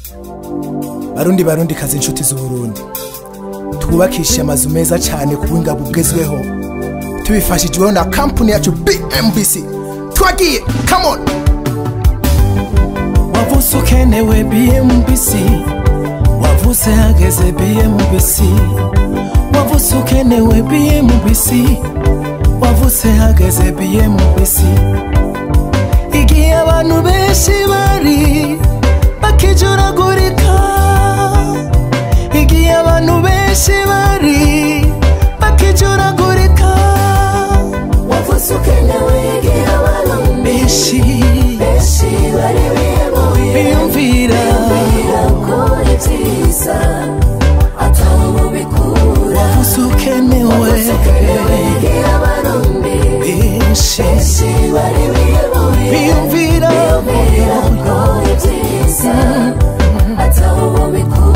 barundi barundi kazi inshuti z'uburundi twubakishe amazu meza cyane ku buhinga bugezweho tubifashijweho na kampani yacu bmbc twagiye come on wavuze ukenewe bmbc wavuze hageze bmbc wavuze ukenewe bmbc wavuze hageze bmbc igihe abantu benshi bari bakijuragurika igihe abantu benshi bari bakijuragurika wavuze ukenewe igihe abantu benshi benshi bari bihebuye biyumvira birakora ibyiza ataho mubikura wavuze ukenewe wavuze ukenewe igihe abarundi benshi benshi bari bihebuye biyumvira birakora ibyiza ataho mubikura